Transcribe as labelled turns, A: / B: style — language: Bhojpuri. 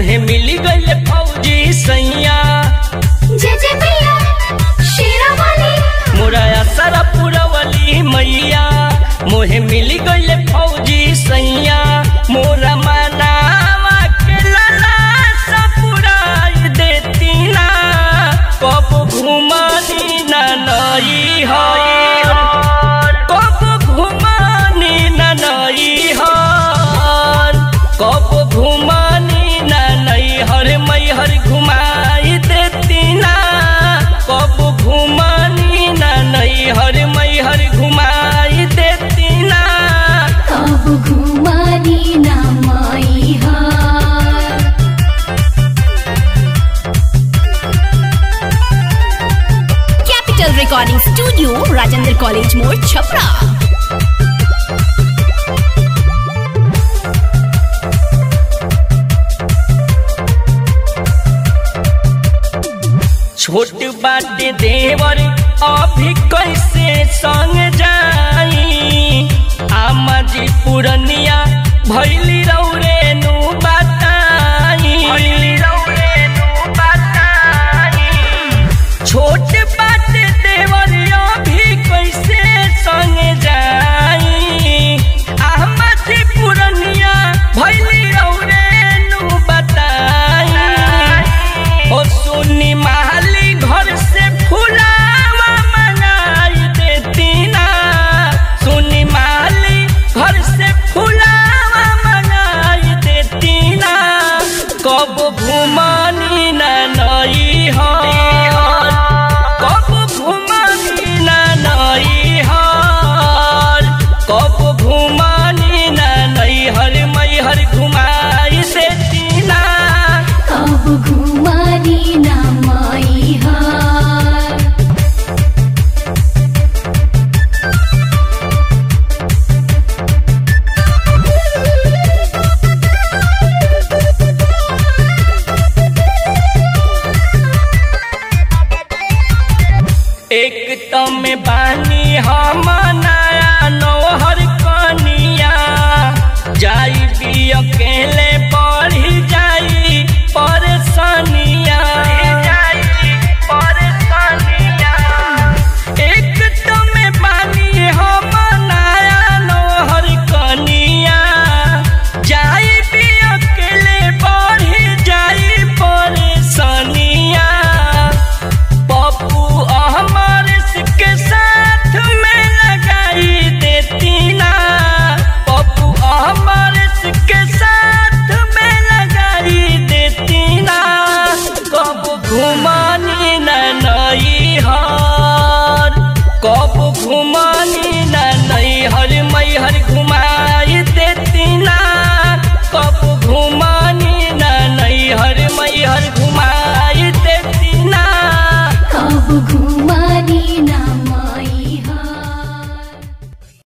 A: मोहे मिली गईले फौजी सैया
B: जय जय मैया शेरा वाली
A: मोरा असरा पुरवली मैया मोहे मिली गईले फौजी सैया मोरा मनावा के लला सपुराई देती ना कब घुमानी ना नई हर कब घुमानी ना नई हर कब घुमानी ना नई हर मई हर घुमाई देती ना कब घुमानी ना नई हर मई हर घुमाई देती ना
B: कब घुमानी ना माई हार
C: capital recording studio Rajendra college मोड़ छपरा
A: छोट बाटे देवर अभी कैसे संग जाई आमा जी पुरनिया भैली रौरे नु बताई भैली रौरे नु बताई छोट बाटे देवर अभी कैसे संग जाई आमा जी पुरनिया भैली रौरे नु बताई ओ सुनी माली घर से फुलावा मंगाई देती ना सुनी माली घर से फुलावा मंगाई देती ना कब घुमानी ना नई हर कब घुमानी ना नई हर कब घुमानी ना नई हर मई हर घुमाई देती ना
B: कब घुमानी ना माई हार
A: एक तम बानी हम नया नौहर कनिया जाई भी अकेले